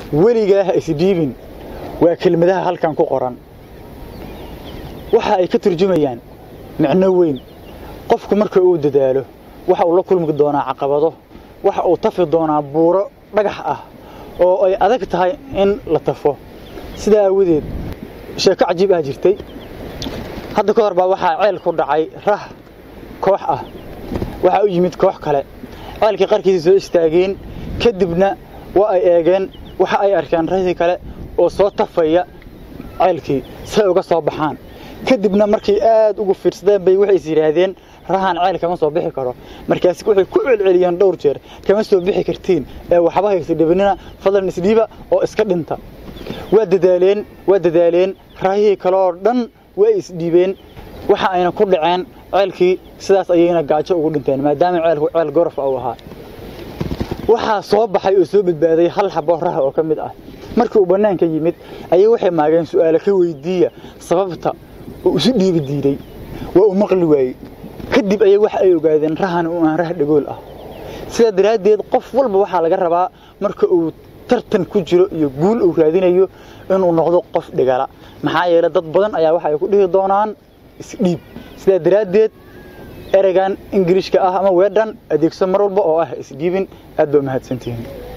weligaa ha isdhiibin waa kelmadaha halkan ku qoran waxa ay ka turjumayaan micno weyn qofku marka uu dadaalo waxa uu la kulmi doonaa caqabado waxa uu tafi doonaa buuro dhagax ah oo ay adag tahay in la tafo sidaa aawadeed sheeko cajiib ah jirtay hadda ka hor baa waxaa ceel ku dhacay rah koox ah waxaa u yimid koox kale ceelkii qarkiisa soo istaageen kadibna waa ay eegeen waxa ay arkeen rahii kale oo soo tafaya ceelkii si ay uga soo baxaan kadibna markay aad ugu fiirsadeen bay waxay is yidhaahdeen rahan ceel kama soo bixi karo markaas waxay ku celceliyeen dhowr jeer kama soo bixi kartiin ee waxba haysa dhibinina fadlan isdhiiba oo iska dhinta waa dadaaleen waa dadaaleen raahihii kaleoo dhan waa isdhiibeen waxa ayna ku dhaceen ceelkii sidaas ayayna gaajo ugu dhinteen maadaama ceelku ceel gorof uu ahaa waxaa soo baxay oo soo badbaaday hal xabo raha oo ka mid ah markii uu bannaanka yimid ayay waxay maageen su'aalo ka weydiiya sababta uu isu dhiibi diiday waa uu maqli waayey kadib ayay waxa ay ogaadeen rahan uu aan rah dhagool ah sidaa daraaddeed qof walba waxaa laga rabaa marka uu tartan ku jiro iyo guul uu raadinayo inuu noqdo qof dhigala maxaa yeelay dad badan ayaa waxa ay ku dhihi doonaan isdhiib sidaa daraaddeed ereygan ingiriishka ah ama weedhan adeegso mar walba oo ah isdhiibin aad baa mahadsantihiin